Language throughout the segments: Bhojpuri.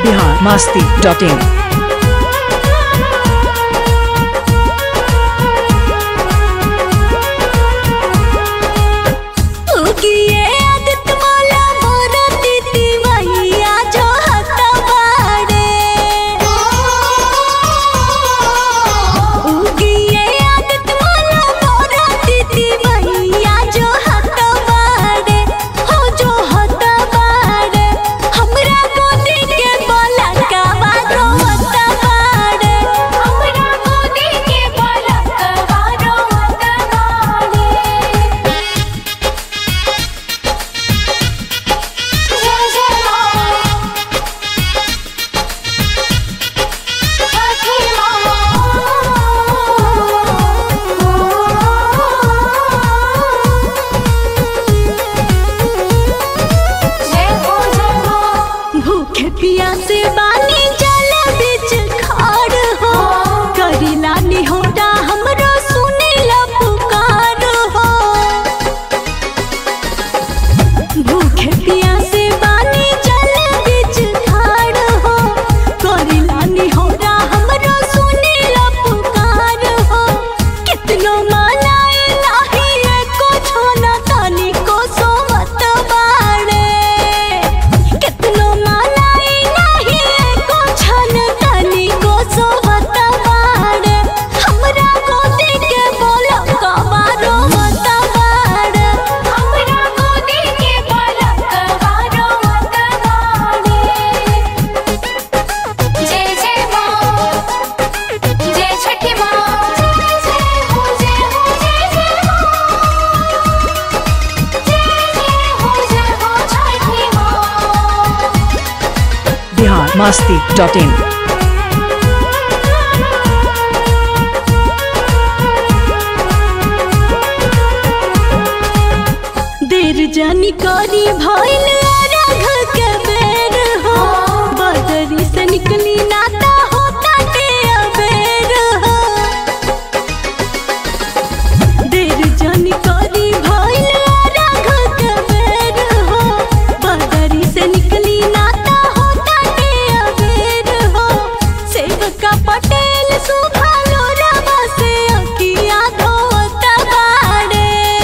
बिहार मास्ती डॉट इन उगिए आदित्य माला मोरा दीदी मैया जो हता बाड़े उगिए आदित्य माला मोरा दीदी मैया जो हता बाड़े हो जो हता बाड़े हमरा गोदी के बोला का बारो हता बाड़े हमरा गोदी के बोला का बारो हता बाड़े जय जय मां छठी मां जय हो जय हो भूखे प्यासे बानी जल बिच खाड़ हो करिला निहोरा हमरो सुनेला पुकार हो भूखे प्यासे बानी जल बिच खाड़ हो करिला निहोरा हमरो सुनेला पुकार हो कितनो मनाए नाही एको छोना तानी को सोवत बाड़े कितनो मनाए नाही एको छन तानी को सोवत बाड़े हमरा गोदी के बोलो कबारो मत बाड़े हमरा गोदी के बोलो कबारो मत बाड़े जय जय मां जय छठी मां जय जय हो जय हो जय जय मां जय जय हो जय हो छठी मां बिहार मास्ती डॉट इन देर जानी करी भइल राघ के बेर हो बदरी से निकली नाता होता के अबेर हो देर जानी करी भइल राघ के बेर हो बदरी से निकली नाता होता के अबेर हो सेवका पटेल सुभालो रवा से अकिया धोता बाड़े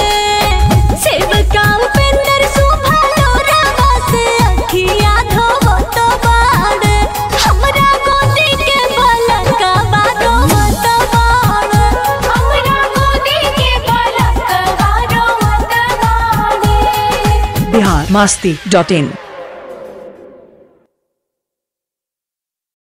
सेवका उपेंद्र सुभालो रवा से अखिया धोत बाड़े हमरा गोदी के बलका बारो मत बाड़े हमरा गोदी के बलका बारो मत बाड़े बिहार मास्ती डॉट इन